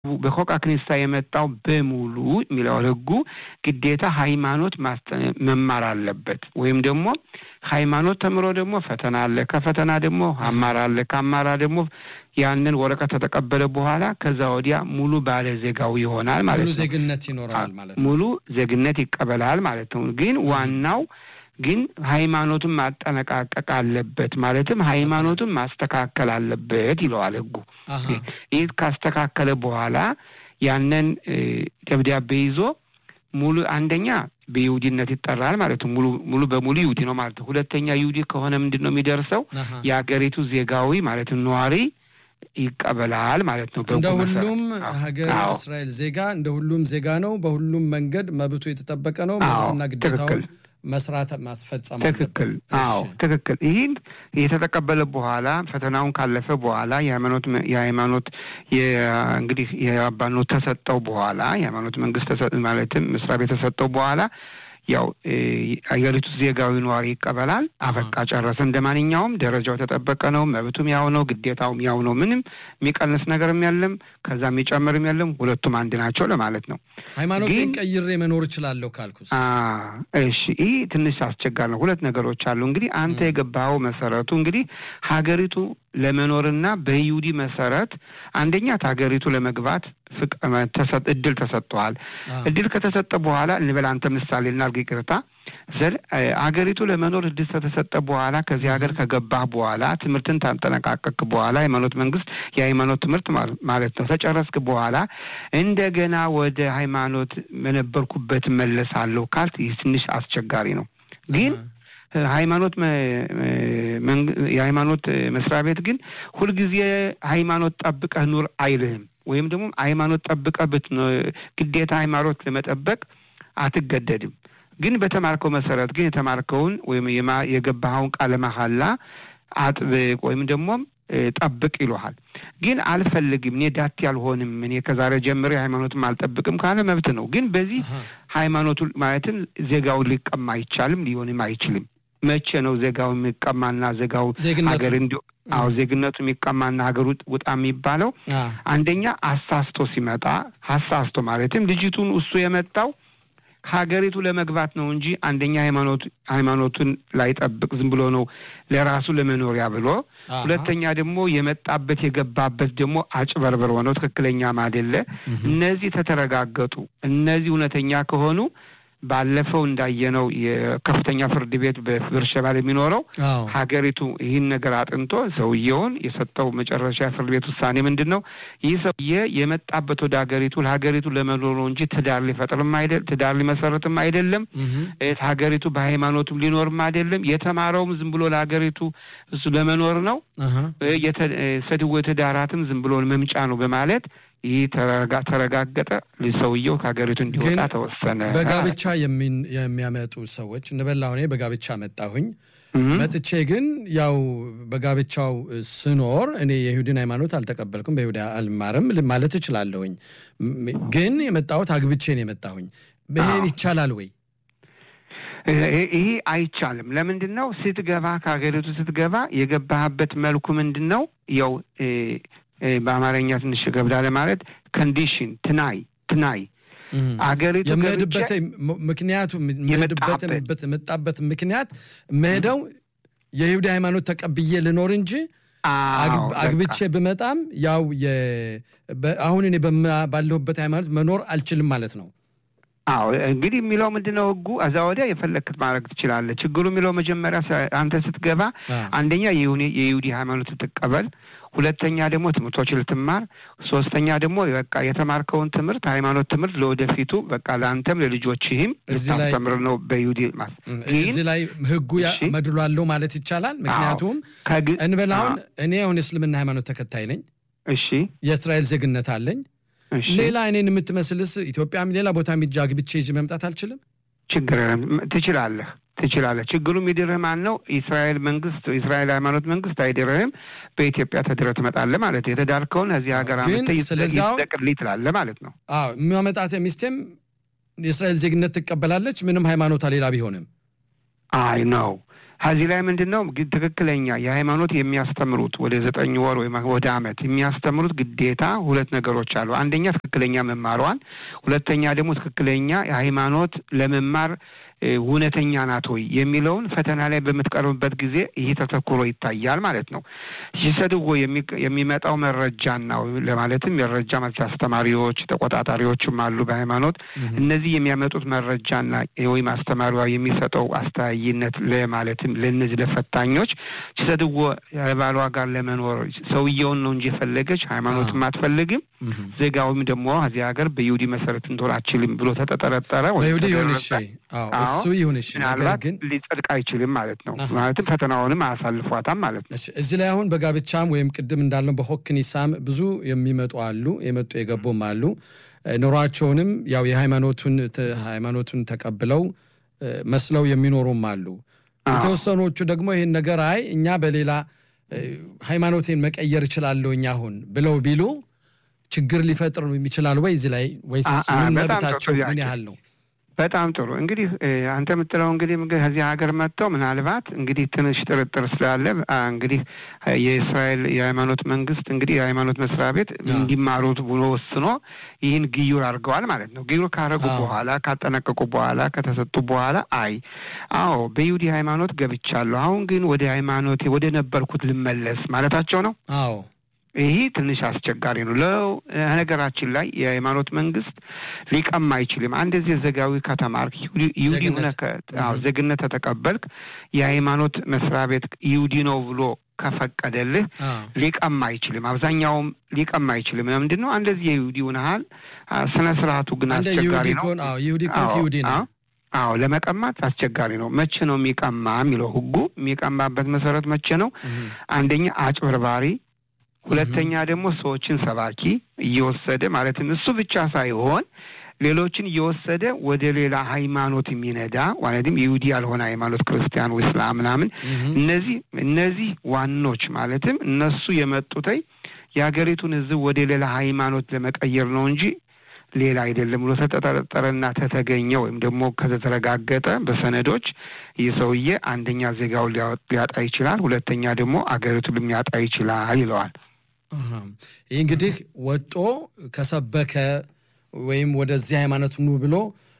በኮቃ ክኒሳ የመጣው በሙሉ የሚለው ህጉ ግዴታ ሃይማኖት መማር አለበት። ወይም ደግሞ ሃይማኖት ተምሮ ደግሞ ፈተና አለ። ከፈተና ደግሞ አማራ አለ። ከአማራ ደግሞ ያንን ወረቀት ከተቀበለ በኋላ ከዛ ወዲያ ሙሉ ባለ ዜጋው ይሆናል ማለት ነው። ሙሉ ዜግነት ይኖረዋል ማለት ነው። ሙሉ ዜግነት ይቀበላል ማለት ነው። ግን ዋናው ግን ሃይማኖቱን ማጠነቃቀቅ አለበት ማለትም ሃይማኖቱን ማስተካከል አለበት ይለዋል ህጉ። ይህ ካስተካከለ በኋላ ያንን ደብዳቤ ይዞ ሙሉ አንደኛ በይሁዲነት ይጠራል ማለት ነው። ሙሉ ሙሉ በሙሉ ይሁዲ ነው ማለት ነው። ሁለተኛ ይሁዲ ከሆነ ምንድን ነው የሚደርሰው የሀገሪቱ ዜጋዊ ማለት ነዋሪ ይቀበላል ማለት ነው። እንደ ሁሉም ሀገር እስራኤል ዜጋ እንደ ሁሉም ዜጋ ነው። በሁሉም መንገድ መብቱ የተጠበቀ ነው። መብትና ግዴታውን መስራት ማስፈጸም ትክክል። አዎ ትክክል። ይህን የተተቀበለ በኋላ ፈተናውን ካለፈ በኋላ የሃይማኖት የሃይማኖት እንግዲህ የአባኖት ተሰጠው በኋላ የሃይማኖት መንግስት ማለትም መስሪያ ቤት ተሰጠው በኋላ ያው አገሪቱ ዜጋዊ ነዋሪ ይቀበላል። አበቃ ጨረሰ። እንደ ማንኛውም ደረጃው የተጠበቀ ነው። መብቱም ያው ነው፣ ግዴታውም ያው ነው። ምንም የሚቀንስ ነገርም የለም፣ ከዛ የሚጨምርም የለም። ሁለቱም አንድ ናቸው ለማለት ነው። ሃይማኖቴን ቀይሬ መኖር እችላለሁ ካልኩስ? እሺ፣ ይህ ትንሽ አስቸጋሪ ነው። ሁለት ነገሮች አሉ። እንግዲህ አንተ የገባኸው መሰረቱ እንግዲህ ሀገሪቱ ለመኖርና በይሁዲ መሰረት አንደኛ ሀገሪቱ ለመግባት እድል ተሰጥተዋል። እድል ከተሰጠ በኋላ እንበል አንተ ምሳሌ እናድርግ፣ ይቅርታ ዘል አገሪቱ ለመኖር እድል ከተሰጠ በኋላ ከዚህ ሀገር ከገባህ በኋላ ትምህርትን ታጠነቃቀቅ በኋላ ሃይማኖት መንግስት የሃይማኖት ትምህርት ማለት ነው ተጨረስክ በኋላ እንደገና ወደ ሃይማኖት መነበርኩበት መለሳለሁ ካልት ይህ ትንሽ አስቸጋሪ ነው ግን ሃይማኖት የሃይማኖት መስሪያ ቤት ግን ሁልጊዜ ሃይማኖት ጠብቀህ ኑር አይልህም። ወይም ደግሞ ሃይማኖት ጠብቀህ ግዴታ ሃይማኖት ለመጠበቅ አትገደድም። ግን በተማርከው መሰረት ግን የተማርከውን ወይም የገባኸውን ቃለ መሐላ አጥብቅ ወይም ደግሞ ጠብቅ ይሉሃል። ግን አልፈልግም፣ እኔ ዳቴ አልሆንም፣ እኔ ከዛሬ ጀምሬ ሃይማኖትም አልጠብቅም ካለ መብት ነው። ግን በዚህ ሃይማኖቱ ማለትም ዜጋውን ሊቀማ አይቻልም፣ ሊሆንም አይችልም። መቼ ነው ዜጋው የሚቀማና ዜጋው ሀገር እንዲ አዎ ዜግነቱ የሚቀማና ሀገር ውጣ የሚባለው? አንደኛ አሳስቶ ሲመጣ አሳስቶ ማለትም ልጅቱን እሱ የመጣው ሀገሪቱ ለመግባት ነው እንጂ አንደኛ ሃይማኖት ሃይማኖቱን ላይጠብቅ ዝም ብሎ ነው ለራሱ ለመኖሪያ ብሎ፣ ሁለተኛ ደግሞ የመጣበት የገባበት ደግሞ አጭበርብሮ ነው ትክክለኛም አይደለ። እነዚህ ተተረጋገጡ። እነዚህ እውነተኛ ከሆኑ ባለፈው እንዳየነው የከፍተኛ ፍርድ ቤት በብርሸባ የሚኖረው ሀገሪቱ ይህን ነገር አጥንቶ ሰውየውን የሰጠው መጨረሻ ፍርድ ቤት ውሳኔ ምንድን ነው? ይህ ሰውዬ የመጣበት ወደ ሀገሪቱ ለሀገሪቱ ለመኖር ነው እንጂ ትዳር ሊፈጥርም አይደል ትዳር ሊመሰርትም አይደለም። ሀገሪቱ በሃይማኖቱም ሊኖርም አይደለም። የተማረውም ዝም ብሎ ለሀገሪቱ እሱ ለመኖር ነው። ሰድወ ትዳራትም ዝም ብሎ መምጫ ነው በማለት ይህ ተረጋገጠ። ሰውየው ከሀገሪቱ እንዲወጣ ተወሰነ። በጋብቻ የሚያመጡ ሰዎች እንበላ እኔ በጋብቻ መጣሁኝ መጥቼ ግን ያው በጋብቻው ስኖር እኔ የይሁድን ሃይማኖት አልተቀበልኩም፣ በይሁዳ አልማርም ማለት እችላለሁኝ። ግን የመጣሁት አግብቼ ነው የመጣሁኝ። ይሄን ይቻላል ወይ? ይህ አይቻልም። ለምንድን ነው ስትገባ ከሀገሪቱ ስትገባ የገባህበት መልኩ ምንድን ነው? ያው በአማርኛ ትንሽ ገብዳ ለማለት ኮንዲሽን ትናይ ትናይ አገሪቱ የምሄድበት ምክንያቱ የመጣበት ምክንያት መሄደው የይሁዳ ሃይማኖት ተቀብዬ ልኖር እንጂ አግብቼ ብመጣም ያው አሁን እኔ ባለሁበት ሃይማኖት መኖር አልችልም ማለት ነው። አዎ እንግዲህ የሚለው ምንድን ነው ህጉ? እዛ ወዲያ የፈለክት ማድረግ ትችላለህ። ችግሩ የሚለው መጀመሪያ አንተ ስትገባ አንደኛ የይሁዲ ሃይማኖት ትቀበል፣ ሁለተኛ ደግሞ ትምህርቶች ልትማር፣ ሶስተኛ ደግሞ በቃ የተማርከውን ትምህርት ሃይማኖት ትምህርት ለወደፊቱ በቃ ለአንተም ለልጆችህም ልታስተምር ነው በይሁዲ እዚህ ላይ ህጉ መድሏለው ማለት ይቻላል። ምክንያቱም እንበል አሁን እኔ አሁን የእስልምና ሃይማኖት ተከታይ ነኝ። እሺ የእስራኤል ዜግነት አለኝ። ሌላ እኔን የምትመስልስ ኢትዮጵያም ሌላ ቦታ ሚጃ ግብቼ ይዤ መምጣት አልችልም? ችግር ትችላለህ ትችላለህ። ችግሩ የሚድርህ ማን ነው? የእስራኤል መንግስት የእስራኤል ሃይማኖት መንግስት አይድርህም። በኢትዮጵያ ተድረህ ትመጣለህ ማለት ነው። የተዳርከውን እዚህ ሀገር አመተህ ይዘቅልኝ ትላለህ ማለት ነው። አዎ የሚያመጣት ሚስቴም የእስራኤል ዜግነት ትቀበላለች፣ ምንም ሃይማኖታ ሌላ ቢሆንም። አይ ነው ከዚህ ላይ ምንድን ነው ትክክለኛ የሃይማኖት የሚያስተምሩት ወደ ዘጠኝ ወር ወይም ወደ ዓመት የሚያስተምሩት ግዴታ ሁለት ነገሮች አሉ። አንደኛ ትክክለኛ መማሯን፣ ሁለተኛ ደግሞ ትክክለኛ የሃይማኖት ለመማር እውነተኛ ናት ወይ የሚለውን ፈተና ላይ በምትቀርብበት ጊዜ ይህ ተተኩሮ ይታያል ማለት ነው። ሲሰድዎ የሚመጣው መረጃና ለማለትም መረጃ ማለት አስተማሪዎች፣ ተቆጣጣሪዎችም አሉ በሃይማኖት እነዚህ የሚያመጡት መረጃና ወይም አስተማሪዋ የሚሰጠው አስተያይነት ለማለትም ለእነዚህ ለፈታኞች ሲሰድዎ ባሏ ጋር ለመኖር ሰውየውን ነው እንጂ የፈለገች ሃይማኖትም አትፈልግም ዜጋውም ደግሞ እዚህ ሀገር በይሁዲ መሰረት እንትሆን አችልም ብሎ ተጠጠረጠረ በይሁዲ ይሁን እሺ እሱ ይሁን እሺ፣ ምናልባት ግን ሊጸድቅ አይችልም ማለት ነው። ማለትም ፈተናውንም አያሳልፏታም ማለት ነው። እዚህ ላይ አሁን በጋብቻም ወይም ቅድም እንዳልነው በሆክኒሳም ብዙ የሚመጡ አሉ፣ የመጡ የገቡም አሉ። ኑሯቸውንም ያው የሃይማኖቱን ሃይማኖቱን ተቀብለው መስለው የሚኖሩም አሉ። የተወሰኖቹ ደግሞ ይህን ነገር አይ እኛ በሌላ ሃይማኖቴን መቀየር እችላለሁ እኛ አሁን ብለው ቢሉ ችግር ሊፈጥር ይችላል ወይ እዚህ ላይ ወይስ ምን መብታቸው ምን ያህል ነው? በጣም ጥሩ እንግዲህ አንተ የምትለው እንግዲህ ከዚህ ሀገር መጥተው ምናልባት እንግዲህ ትንሽ ጥርጥር ስላለ እንግዲህ የእስራኤል የሃይማኖት መንግስት እንግዲህ የሃይማኖት መስሪያ ቤት እንዲማሩት ብሎ ወስኖ ይህን ግዩር አድርገዋል ማለት ነው። ግዩር ካረጉ በኋላ ካጠናቀቁ በኋላ ከተሰጡ በኋላ አይ አዎ በይሁዲ ሃይማኖት ገብቻለሁ፣ አሁን ግን ወደ ሃይማኖቴ ወደ ነበርኩት ልመለስ ማለታቸው ነው። አዎ ይህ ትንሽ አስቸጋሪ ነው። ለነገራችን ላይ የሃይማኖት መንግስት ሊቀማ አይችልም። አንድ ዚህ ዘጋዊ ከተማርክ ይሁዲ ሆነ ዜግነት ተተቀበልክ የሃይማኖት መስሪያ ቤት ይሁዲ ነው ብሎ ከፈቀደልህ ሊቀማ አይችልም። አብዛኛውም ሊቀማ አይችልም። ምንድን ነው እንደዚህ የይሁዲ ሆነሃል። ስነ ስርዓቱ ግን አስቸጋሪ ነው። ይሁዲ ኮንክ ይሁዲ ነው። አዎ ለመቀማት አስቸጋሪ ነው። መቼ ነው የሚቀማ የሚለው ህጉ የሚቀማበት መሰረት መቼ ነው? አንደኛ አጭበርባሪ ሁለተኛ ደግሞ ሰዎችን ሰባኪ እየወሰደ ማለትም እሱ ብቻ ሳይሆን ሌሎችን እየወሰደ ወደ ሌላ ሃይማኖት የሚነዳ ማለትም ይሁዲ ያልሆነ ሃይማኖት ክርስቲያን፣ እስላም ምናምን እነዚህ እነዚህ ዋኖች ማለትም እነሱ የመጡተይ የሀገሪቱን ህዝብ ወደ ሌላ ሃይማኖት ለመቀየር ነው እንጂ ሌላ አይደለም ብሎ ተጠረጠረና ተተገኘ ወይም ደግሞ ከተረጋገጠ በሰነዶች ይህ ሰውዬ አንደኛ ዜጋውን ሊያጣ ይችላል፣ ሁለተኛ ደግሞ አገሪቱን ሊያጣ ይችላል ይለዋል። ይህ እንግዲህ ወጦ ከሰበከ ወይም ወደዚህ ሃይማኖት ኑ ብሎ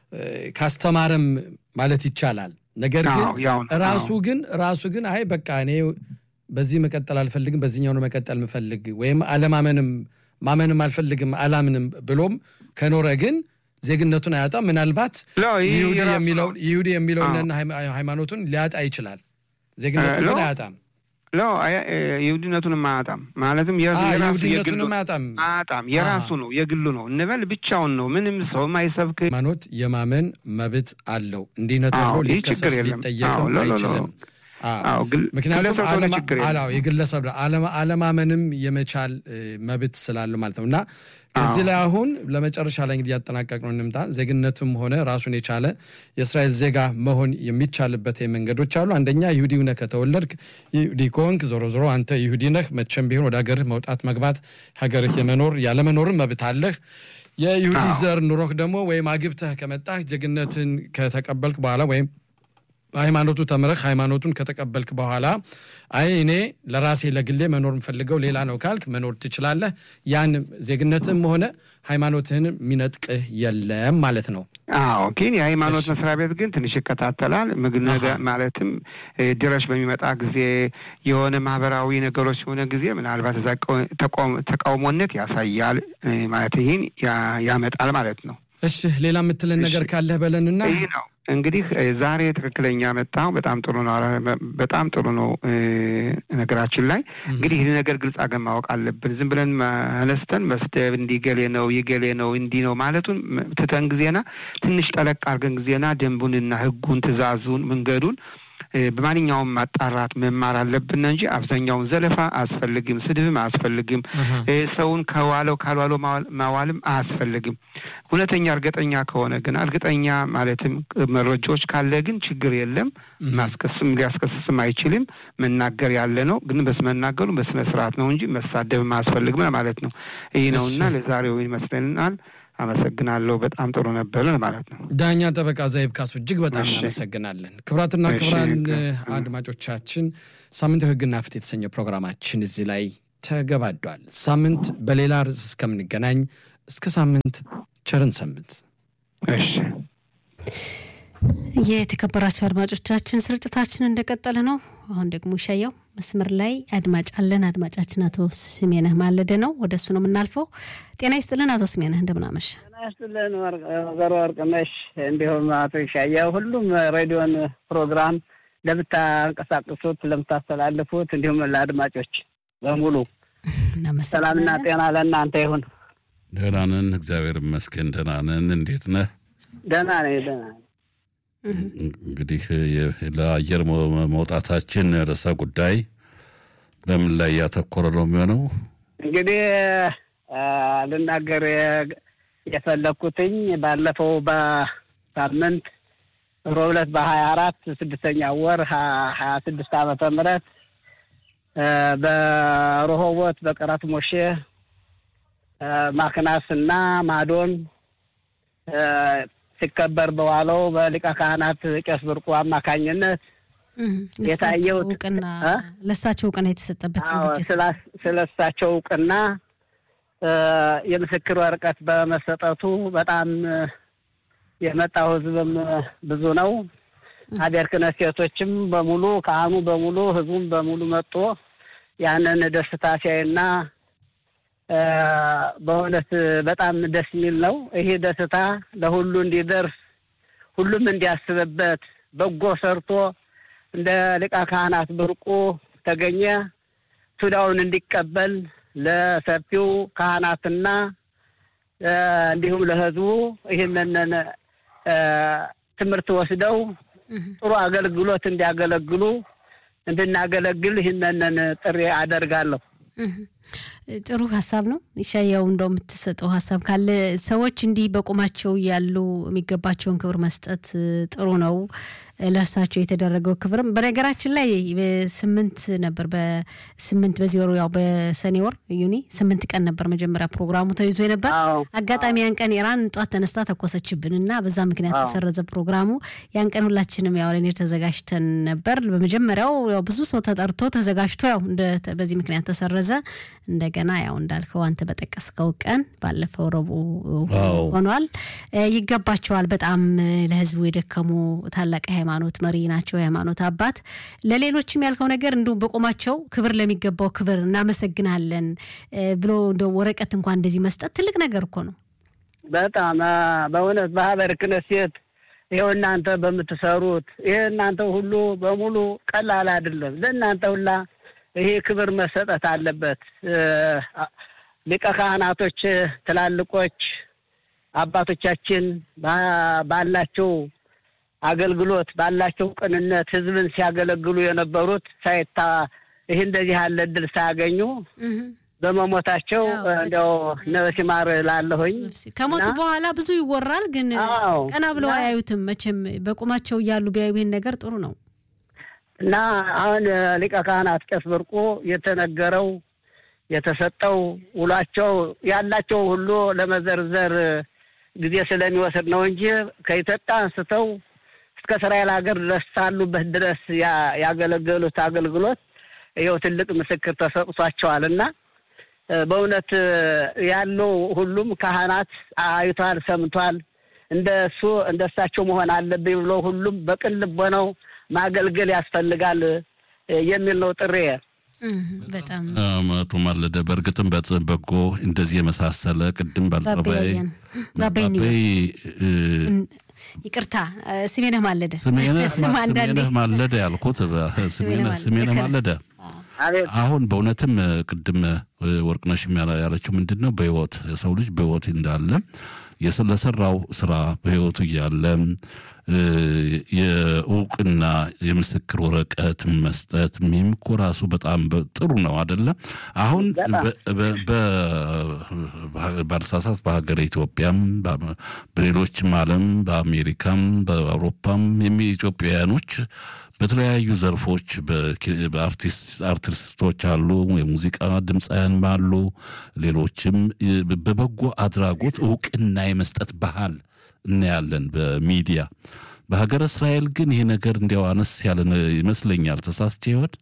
ካስተማረም ማለት ይቻላል። ነገር ግን ራሱ ግን ራሱ ግን አይ በቃ እኔ በዚህ መቀጠል አልፈልግም፣ በዚህኛው ነው መቀጠል የምፈልግ ወይም አለማመንም ማመንም አልፈልግም አላምንም ብሎም ከኖረ ግን ዜግነቱን አያጣም። ምናልባት ይሁዲ የሚለውን ሃይማኖቱን ሊያጣ ይችላል። ዜግነቱን ግን አያጣም። ሎ ይሁዲነቱንም አያጣም። ማለትም ይሁዲነቱንም አያጣም አያጣም። የራሱ ነው የግሉ ነው እንበል ብቻውን ነው። ምንም ሰው ማይሰብክ ሃይማኖት የማመን መብት አለው። እንዲህ ነው ተብሎ ሊከሰስ ሊጠየቅም አይችልም። ምክንያቱም የግለሰብ አለማመንም የመቻል መብት ስላለው ማለት ነው እና እዚህ ላይ አሁን ለመጨረሻ ላይ እንግዲህ ያጠናቀቅነው እንምጣ። ዜግነትም ሆነ ራሱን የቻለ የእስራኤል ዜጋ መሆን የሚቻልበት መንገዶች አሉ። አንደኛ ይሁዲ ነህ ከተወለድክ ይሁዲ ከሆንክ ዞሮ ዞሮ አንተ ይሁዲ ነህ። መቼም ቢሆን ወደ ሀገርህ መውጣት መግባት፣ ሀገርህ የመኖር ያለመኖርም መብት አለህ። የይሁዲ ዘር ኑሮህ ደግሞ ወይም አግብተህ ከመጣህ ዜግነትን ከተቀበልክ በኋላ ወይም ሃይማኖቱ ተምረህ ሃይማኖቱን ከተቀበልክ በኋላ አይ እኔ ለራሴ ለግሌ መኖር የምፈልገው ሌላ ነው ካልክ መኖር ትችላለህ። ያን ዜግነትም ሆነ ሃይማኖትህን የሚነጥቅህ የለም ማለት ነው። አዎ፣ ግን የሃይማኖት መስሪያ ቤት ግን ትንሽ ይከታተላል። ምግብ ማለትም ድረሽ በሚመጣ ጊዜ የሆነ ማህበራዊ ነገሮች የሆነ ጊዜ ምናልባት እዛ ተቃውሞነት ያሳያል ማለት ይህን ያመጣል ማለት ነው። እሺ፣ ሌላ የምትለን ነገር ካለህ በለንና ይህ ነው እንግዲህ ዛሬ ትክክለኛ መጣው። በጣም ጥሩ ነው። በጣም ጥሩ ነው። ነገራችን ላይ እንግዲህ ይህ ነገር ግልጽ አገን ማወቅ አለብን። ዝም ብለን አነስተን መስደብ እንዲህ ገሌ ነው ይገሌ ነው እንዲህ ነው ማለቱን ትተን ጊዜና ትንሽ ጠለቅ አድርገን ጊዜና ደንቡንና ሕጉን ትእዛዙን መንገዱን በማንኛውም ማጣራት መማር አለብን እንጂ አብዛኛውን ዘለፋ አያስፈልግም፣ ስድብም አያስፈልግም፣ ሰውን ከዋለው ካልዋለው ማዋልም አያስፈልግም። እውነተኛ እርግጠኛ ከሆነ ግን እርግጠኛ ማለትም መረጃዎች ካለ ግን ችግር የለም፣ ማስከስም ሊያስከስስም አይችልም። መናገር ያለ ነው ግን በስመናገሩ በስነ ስርዓት ነው እንጂ መሳደብም አያስፈልግም ማለት ነው። ይህ ነውና ለዛሬው ይመስለናል። አመሰግናለሁ። በጣም ጥሩ ነበር ማለት ነው። ዳኛ ጠበቃ ዘይብ ካሱ እጅግ በጣም እናመሰግናለን። ክቡራትና ክቡራን አድማጮቻችን ሳምንታዊ ሕግና ፍትህ የተሰኘው ፕሮግራማችን እዚህ ላይ ተገባዷል። ሳምንት በሌላ ርዕስ እስከምንገናኝ እስከ ሳምንት ቸርን ሰንብት። እሺ። የተከበራቸው አድማጮቻችን ስርጭታችን እንደቀጠለ ነው። አሁን ደግሞ ይሻየው መስመር ላይ አድማጭ አለን። አድማጫችን አቶ ስሜነህ ማለደ ነው። ወደ እሱ ነው የምናልፈው። ጤና ይስጥልን አቶ ስሜነህ እንደምናመሽ። ጤና ይስጥልን ወይዘሮ ወርቅነሽ፣ እንዲሁም አቶ ይሻየው፣ ሁሉም ሬዲዮን ፕሮግራም ለምታንቀሳቅሱት ለምታስተላልፉት፣ እንዲሁም ለአድማጮች በሙሉ ሰላምና ጤና ለእናንተ ይሁን። ደህና ነን፣ እግዚአብሔር ይመስገን። ደህና ነን። እንዴት ነህ? ደህና ነኝ፣ ደህና ነኝ። እንግዲህ ለአየር መውጣታችን ርዕሰ ጉዳይ በምን ላይ ያተኮረ ነው የሚሆነው? እንግዲህ ልናገር የፈለግኩትኝ ባለፈው በሳምንት ሮብ ዕለት በሀያ አራት ስድስተኛ ወር ሀያ ስድስት ዓመተ ምህረት በረሆቦት በቀራት ሞሼ ማክናስ እና ማዶን ሲከበር በዋለው በሊቀ ካህናት ቄስ ብርቁ አማካኝነት የታየው እውቅና ለእሳቸው እውቅና የተሰጠበት ዝግጅት ስለ እሳቸው እውቅና የምስክር ወረቀት በመሰጠቱ በጣም የመጣው ሕዝብም ብዙ ነው። ሀገር ክህነት ሴቶችም በሙሉ ካህኑ በሙሉ ሕዝቡም በሙሉ መጥቶ ያንን ደስታ ሲያይና በእውነት በጣም ደስ የሚል ነው። ይሄ ደስታ ለሁሉ እንዲደርስ ሁሉም እንዲያስብበት በጎ ሰርቶ እንደ ሊቀ ካህናት ብርቁ ተገኘ ቱዳውን እንዲቀበል ለሰፊው ካህናትና እንዲሁም ለህዝቡ ይህንን ትምህርት ወስደው ጥሩ አገልግሎት እንዲያገለግሉ እንድናገለግል ይህንን ጥሪ አደርጋለሁ። ጥሩ ሀሳብ ነው። ይሻያው እንደው የምትሰጠው ሀሳብ ካለ ሰዎች እንዲህ በቁማቸው ያሉ የሚገባቸውን ክብር መስጠት ጥሩ ነው። ለእርሳቸው የተደረገው ክብርም በነገራችን ላይ ስምንት ነበር። በስምንት በዚህ ወሩ ያው በሰኔ ወር ዩኒ ስምንት ቀን ነበር መጀመሪያ ፕሮግራሙ ተይዞ ነበር። አጋጣሚ ያን ቀን ኢራን ጧት ተነስታ ተኮሰችብን እና በዛ ምክንያት ተሰረዘ ፕሮግራሙ። ያን ቀን ሁላችንም ያው ለኔር ተዘጋጅተን ነበር። በመጀመሪያው ያው ብዙ ሰው ተጠርቶ ተዘጋጅቶ ያው በዚህ ምክንያት ተሰረዘ። እንደገና ያው እንዳልከው አንተ በጠቀስከው ቀን ባለፈው ረቡዕ ሆኗል። ይገባቸዋል። በጣም ለህዝቡ የደከሙ ታላቅ ሃይማኖት መሪ ናቸው፣ የሃይማኖት አባት። ለሌሎችም ያልከው ነገር እንዲሁም በቆማቸው ክብር ለሚገባው ክብር እናመሰግናለን ብሎ እንደ ወረቀት እንኳን እንደዚህ መስጠት ትልቅ ነገር እኮ ነው። በጣም በእውነት በሀበር ክነሴት ይኸው እናንተ በምትሰሩት ይሄ እናንተ ሁሉ በሙሉ ቀላል አይደለም። ለእናንተ ሁላ ይሄ ክብር መሰጠት አለበት። ሊቀ ካህናቶች ትላልቆች አባቶቻችን ባላቸው አገልግሎት ባላቸው ቅንነት ህዝብን ሲያገለግሉ የነበሩት ሳይታ ይህ እንደዚህ ያለ እድል ሳያገኙ በመሞታቸው እንዲያው ነፍስ ይማር ላለሁኝ ከሞቱ በኋላ ብዙ ይወራል፣ ግን ቀና ብለው አያዩትም። መቼም በቁማቸው እያሉ ቢያዩ ይህን ነገር ጥሩ ነው እና አሁን ሊቀ ካህናት ቄስ ብርቁ የተነገረው የተሰጠው ውሏቸው ያላቸው ሁሉ ለመዘርዘር ጊዜ ስለሚወስድ ነው እንጂ ከኢትዮጵያ አንስተው እስከ እስራኤል ሀገር ድረስ ሳሉበት ድረስ ያገለገሉት አገልግሎት ይኸው ትልቅ ምስክር ተሰጥቷቸዋል እና በእውነት ያለው ሁሉም ካህናት አይቷል፣ ሰምቷል። እንደ እሱ እንደ እሳቸው መሆን አለብኝ ብሎ ሁሉም በቅን ልቦናው ማገልገል ያስፈልጋል የሚል ነው ጥሬ። በጣም መቱ ማለደ በእርግጥም በጎ እንደዚህ የመሳሰለ ቅድም ባልጠባይ ይቅርታ ስሜነህ ማለደ ስሜነህ ማለደ ያልኩት ስሜነህ ማለደ አሁን በእውነትም ቅድም ወርቅነሽ ያለችው ምንድን ነው በህይወት የሰው ልጅ በህይወት እንዳለ ለሰራው ስራ በህይወቱ እያለ የእውቅና የምስክር ወረቀት መስጠት ይህም እኮ ራሱ በጣም ጥሩ ነው አደለ? አሁን ባልሳሳት በሀገር ኢትዮጵያም በሌሎችም ዓለም በአሜሪካም በአውሮፓም የሚ ኢትዮጵያውያኖች በተለያዩ ዘርፎች አርቲስቶች አሉ፣ የሙዚቃ ድምፃውያን አሉ፣ ሌሎችም በበጎ አድራጎት እውቅና የመስጠት ባህል እናያለን በሚዲያ። በሀገረ እስራኤል ግን ይሄ ነገር እንዲያው አነስ ያለ ይመስለኛል። ተሳስቼ ይሆን?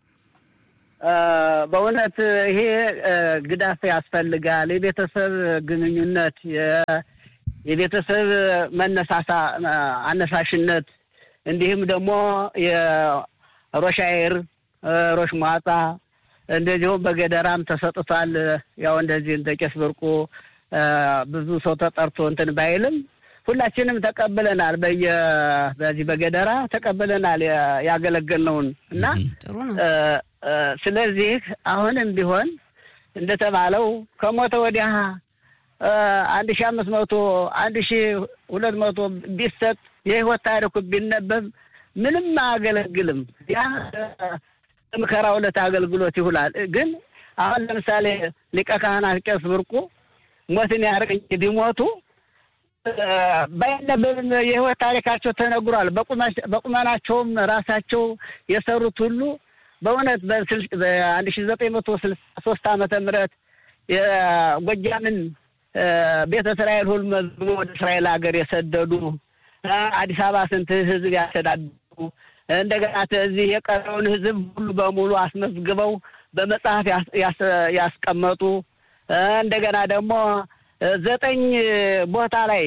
በእውነት ይሄ ግዳፍ ያስፈልጋል። የቤተሰብ ግንኙነት፣ የቤተሰብ መነሳሳ አነሳሽነት እንዲሁም ደግሞ የሮሻይር ሮሽ ሟጣ እንደዚሁም በገደራም ተሰጥቷል። ያው እንደዚህ እንደ ቄስ ብርቁ ብዙ ሰው ተጠርቶ እንትን ባይልም ሁላችንም ተቀብለናል። በየ በዚህ በገደራ ተቀብለናል ያገለገልነውን እና ስለዚህ አሁንም ቢሆን እንደተባለው ከሞተ ወዲያ አንድ ሺ አምስት መቶ አንድ ሺ ሁለት መቶ ቢሰጥ የህይወት ታሪኩ ቢነበብ ምንም አያገለግልም። ያ ምከራ ሁለት አገልግሎት ይውላል። ግን አሁን ለምሳሌ ሊቀ ካህናት ቄስ ብርቁ ሞትን ያርቀኝ ቢሞቱ ባይነበብም የህይወት ታሪካቸው ተነግሯል። በቁመናቸውም ራሳቸው የሰሩት ሁሉ በእውነት በአንድ ሺ ዘጠኝ መቶ ስልሳ ሶስት ዓመተ ምህረት የጎጃምን ቤተ እስራኤል ሁሉ መዝግቦ ወደ እስራኤል ሀገር የሰደዱ አዲስ አበባ ስንት ህዝብ ያስተዳድሩ እንደገና እዚህ የቀረውን ህዝብ ሁሉ በሙሉ አስመዝግበው በመጽሐፍ ያስቀመጡ እንደገና ደግሞ ዘጠኝ ቦታ ላይ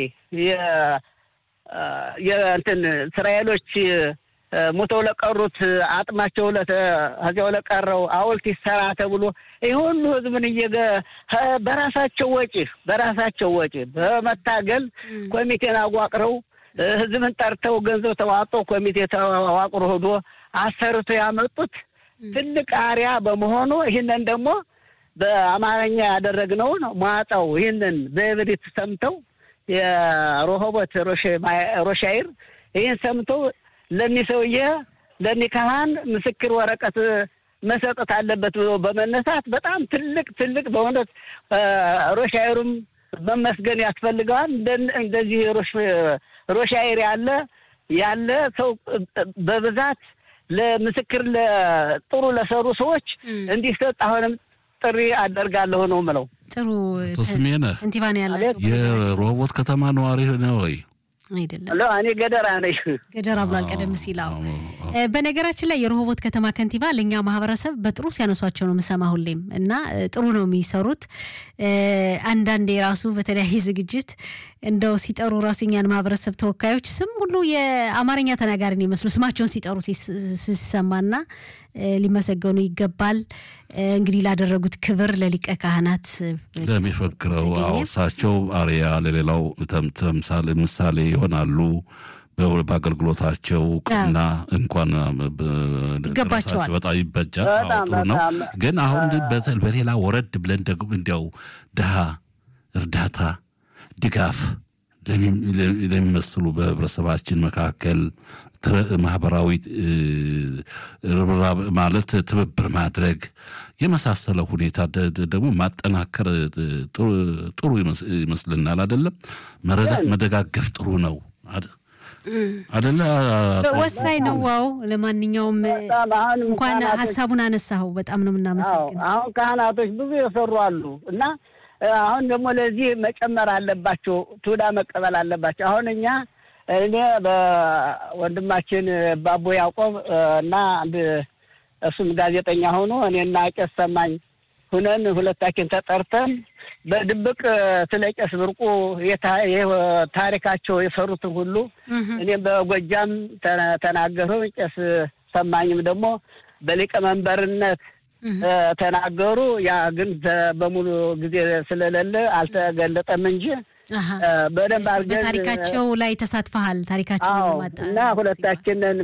የእንትን እስራኤሎች ሞተው ለቀሩት አጥማቸው ከዚያው ለቀረው ሐውልት ይሰራ ተብሎ ይህ ሁሉ ህዝብን እየገ በራሳቸው ወጪ በራሳቸው ወጪ በመታገል ኮሚቴን አዋቅረው ህዝብን ጠርተው ገንዘብ ተዋጠው ኮሚቴ ተዋቅሮ ሄዶ አሰርቶ ያመጡት ትልቅ አሪያ በመሆኑ ይህንን ደግሞ በአማርኛ ያደረግነውን ሟጣው ይህንን በእብሪት ሰምተው የሮሆቦት ሮሻይር ይህን ሰምተው ለሚሰውዬ ለሚካህን ምስክር ወረቀት መሰጠት አለበት ብሎ በመነሳት በጣም ትልቅ ትልቅ በእውነት ሮሻይሩም መመስገን ያስፈልገዋል። እንደዚህ ሮሻይር ያለ ያለ ሰው በብዛት ለምስክር ጥሩ ለሰሩ ሰዎች እንዲሰጥ አሁንም ጥሪ አደርጋለሁ ነው ምለው። ጥሩ ስሜነ እንቲባን ያላቸው የሮቦት ከተማ ነዋሪ ነው ወይ? አይደለም እኔ ገደራ ነኝ። ገደራ ብሏል ቀደም ሲል። አዎ በነገራችን ላይ የረሆቦት ከተማ ከንቲባ ለእኛ ማህበረሰብ በጥሩ ሲያነሷቸው ነው የምሰማ ሁሌም እና ጥሩ ነው የሚሰሩት። አንዳንዴ ራሱ በተለያየ ዝግጅት እንደው ሲጠሩ ራሱ እኛን ማህበረሰብ ተወካዮች ስም ሁሉ የአማርኛ ተናጋሪ ነው ይመስሉ ስማቸውን ሲጠሩ ሲሰማና ሊመሰገኑ ይገባል። እንግዲህ ላደረጉት ክብር ለሊቀ ካህናት ለሚፈክረው እሳቸው አርያ ለሌላው ተምሳሌ ምሳሌ ይሆናሉ። በአገልግሎታቸው እውቅና እንኳን ይገባቸዋል፣ በጣም ይበጃል። ጥሩ ነው። ግን አሁን በሌላ ወረድ ብለን ደግሞ እንዲያው ድሃ እርዳታ ድጋፍ ለሚመስሉ በህብረተሰባችን መካከል ማህበራዊ ርብራብ ማለት ትብብር ማድረግ የመሳሰለ ሁኔታ ደግሞ ማጠናከር ጥሩ ይመስልናል። አይደለም መደጋገፍ ጥሩ ነው አደለ? ወሳኝ ነው። ዋው ለማንኛውም እንኳን ሀሳቡን አነሳኸው በጣም ነው የምናመሰግነው። አሁን ካህናቶች ብዙ የሰሩ አሉ እና አሁን ደግሞ ለዚህ መጨመር አለባቸው፣ ትውዳ መቀበል አለባቸው። አሁን እኛ እኔ በወንድማችን ባቦ ያዕቆብ እና አንድ እሱም ጋዜጠኛ ሆኖ እኔና ቄስ ሰማኝ ሁነን ሁለታችን ተጠርተን በድብቅ ስለ ቄስ ብርቁ ታሪካቸው የሰሩትን ሁሉ እኔም በጎጃም ተናገሩ። ቄስ ሰማኝም ደግሞ በሊቀመንበርነት ተናገሩ። ያ ግን በሙሉ ጊዜ ስለሌለ አልተገለጠም እንጂ በደንብ አድርገን በታሪካቸው ላይ ተሳትፈሃል። ታሪካቸው እና ሁለታችንን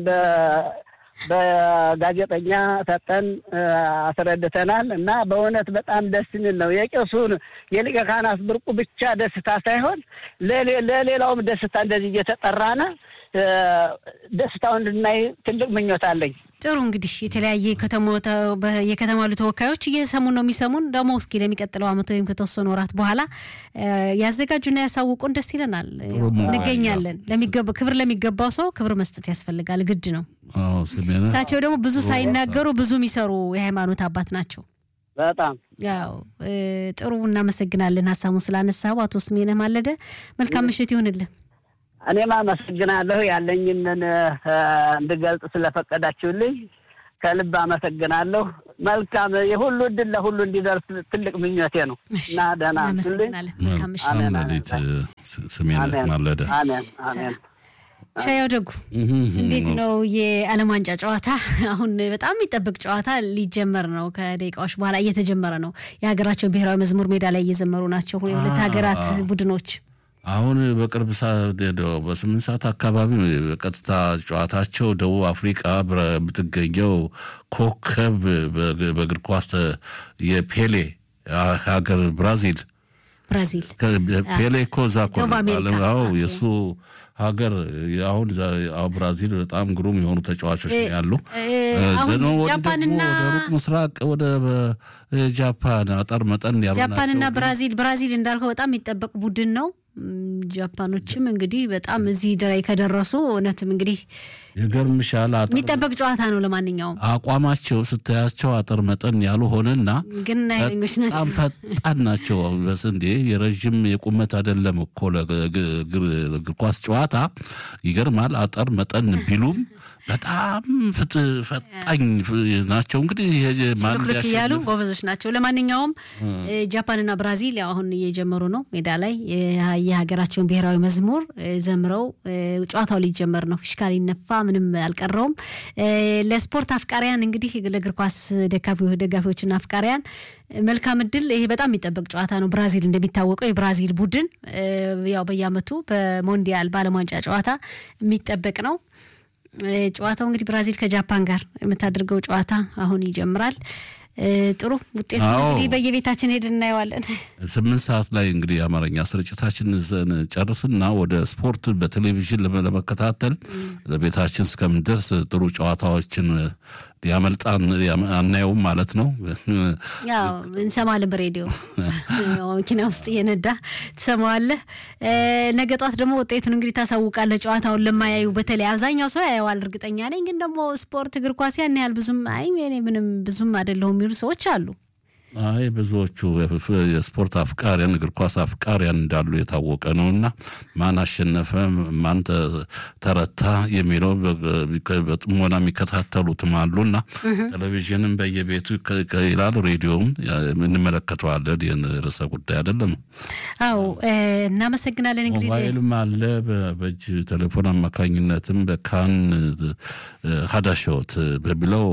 በጋዜጠኛ ሰጠን አስረድተናል። እና በእውነት በጣም ደስ የሚል ነው። የቄሱን የሊቀ ካህናት ብርቁ ብቻ ደስታ ሳይሆን ለሌላውም ደስታ እንደዚህ እየተጠራነ ደስታውን እንድናይ ትልቅ ምኞት አለኝ። ጥሩ እንግዲህ የተለያየ የከተማ ያሉ ተወካዮች እየሰሙን ነው የሚሰሙን። ደግሞ እስኪ ለሚቀጥለው ዓመት ወይም ከተወሰኑ ወራት በኋላ ያዘጋጁና ያሳውቁን፣ ደስ ይለናል። እንገኛለን። ክብር ለሚገባው ሰው ክብር መስጠት ያስፈልጋል፣ ግድ ነው። እሳቸው ደግሞ ብዙ ሳይናገሩ ብዙ የሚሰሩ የሃይማኖት አባት ናቸው። በጣም ያው ጥሩ እናመሰግናለን፣ ሀሳቡን ስላነሳው አቶ ስሜነህ ማለደ። መልካም ምሽት ይሁንልን። እኔም አመሰግናለሁ ያለኝን እንድገልጽ ስለፈቀዳችሁልኝ ከልብ አመሰግናለሁ። መልካም የሁሉ እድል ለሁሉ እንዲደርስ ትልቅ ምኞቴ ነው እና ደህና እናመሰግናለን። መልካም ምሽት። መልካም ሌሊት ስሜነህ ማለደ። አሜን አሜን። ሻያው ደጉ እንዴት ነው የዓለም ዋንጫ ጨዋታ? አሁን በጣም የሚጠብቅ ጨዋታ ሊጀመር ነው። ከደቂቃዎች በኋላ እየተጀመረ ነው። የሀገራቸውን ብሔራዊ መዝሙር ሜዳ ላይ እየዘመሩ ናቸው የሁለት ሀገራት ቡድኖች። አሁን በቅርብ በስምንት ሰዓት አካባቢ በቀጥታ ጨዋታቸው ደቡብ አፍሪቃ የምትገኘው ኮከብ በእግር ኳስ የፔሌ ሀገር ብራዚል ብራዚል ፔሌ እኮ እዛ እኮ የእሱ ሀገር አሁን ብራዚል በጣም ግሩም የሆኑ ተጫዋቾች ያሉ ጃፓንና ሩቅ ምስራቅ ወደ ጃፓን አጠር መጠን ያሉ ጃፓንና ብራዚል ብራዚል እንዳልከው በጣም የሚጠበቅ ቡድን ነው። ጃፓኖችም እንግዲህ በጣም እዚህ ደራይ ከደረሱ እውነትም እንግዲህ ይገርምሻል። የሚጠበቅ ጨዋታ ነው። ለማንኛውም አቋማቸው ስታያቸው አጠር መጠን ያሉ ሆነና ግን ኃይለኞች ናቸው። በጣም ፈጣን ናቸው። በስንዴ የረዥም የቁመት አይደለም እኮ ለእግር ኳስ ጨዋታ ይገርማል። አጠር መጠን ቢሉም በጣም ፈጣኝ ናቸው። እንግዲህ ልክ እያሉ ጎበዞች ናቸው። ለማንኛውም ጃፓንና ብራዚል ያው አሁን እየጀመሩ ነው። ሜዳ ላይ የሀገራቸውን ብሔራዊ መዝሙር ዘምረው ጨዋታው ሊጀመር ነው። ፊሽካ ሊነፋ ምንም አልቀረውም። ለስፖርት አፍቃሪያን እንግዲህ ለእግር ኳስ ደጋፊዎችና አፍቃሪያን መልካም እድል። ይሄ በጣም የሚጠበቅ ጨዋታ ነው። ብራዚል እንደሚታወቀው የብራዚል ቡድን ያው በየዓመቱ በሞንዲያል በዓለም ዋንጫ ጨዋታ የሚጠበቅ ነው። ጨዋታው እንግዲህ ብራዚል ከጃፓን ጋር የምታደርገው ጨዋታ አሁን ይጀምራል። ጥሩ ውጤት እንግዲህ በየቤታችን ሄድ እናየዋለን። ስምንት ሰዓት ላይ እንግዲህ የአማርኛ ስርጭታችን ጨርስና ወደ ስፖርት በቴሌቪዥን ለመከታተል ለቤታችን እስከምንደርስ ጥሩ ጨዋታዎችን ያመልጣን አናየውም ማለት ነው። ያው እንሰማለን በሬዲዮ መኪና ውስጥ እየነዳ ትሰማዋለህ። ነገ ጧት ደግሞ ውጤቱን እንግዲህ ታሳውቃለህ። ጨዋታውን ለማያዩ በተለይ አብዛኛው ሰው ያየዋል እርግጠኛ ነኝ። ግን ደግሞ ስፖርት እግር ኳስ ያን ያህል ብዙም አይ እኔ ምንም ብዙም አይደለሁም የሚሉ ሰዎች አሉ። አይ ብዙዎቹ የስፖርት አፍቃሪያን እግር ኳስ አፍቃሪያን እንዳሉ የታወቀ ነው እና ማን አሸነፈ ማን ተረታ የሚለው በጥሞና የሚከታተሉትም አሉና ቴሌቪዥንም በየቤቱ ይላል፣ ሬዲዮም እንመለከተዋለን። ይህን ርዕሰ ጉዳይ አይደለም። አዎ እናመሰግናለን። እንግዲህ ሞባይልም አለ በእጅ ቴሌፎን አማካኝነትም በካን ሀዳሾት በሚለው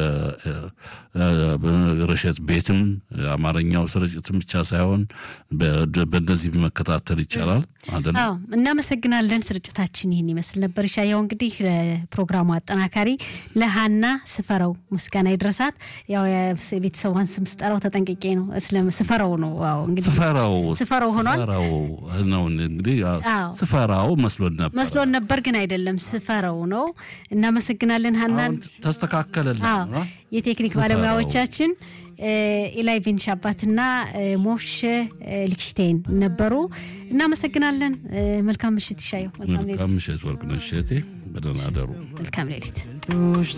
በረሸት ቤትም አማርኛው ስርጭትም ብቻ ሳይሆን በእነዚህ መከታተል ይቻላል። አይደለም? አዎ እናመሰግናለን። ስርጭታችን ይህን ይመስል ነበር። ሻያው እንግዲህ ለፕሮግራሙ አጠናካሪ ለሀና ስፈረው ምስጋና ይድረሳት። ያው የቤተሰቧን ስም ስጠራው ተጠንቅቄ ነው። ስፈረው ነው። አዎ እንግዲህ ስፈራው ስፈረው ሆኗል ስፈራው ነው እንግዲህ አዎ። ስፈራው መስሎን ነበር መስሎን ነበር፣ ግን አይደለም። ስፈረው ነው። እናመሰግናለን ሀናን። አሁን ተስተካከለልን። አዎ የቴክኒክ ስፈራው። ባለሙያዎቻችን ኢላይ ቢን ሻባትና ሞሽ ሊክሽቴን ነበሩ። እናመሰግናለን። መልካም ምሽት ይሻየው። መልካም ሌሊት። መልካም ምሽት ወርቅነሽ እቴ፣ በደህና አደሩ። መልካም ሌሊት።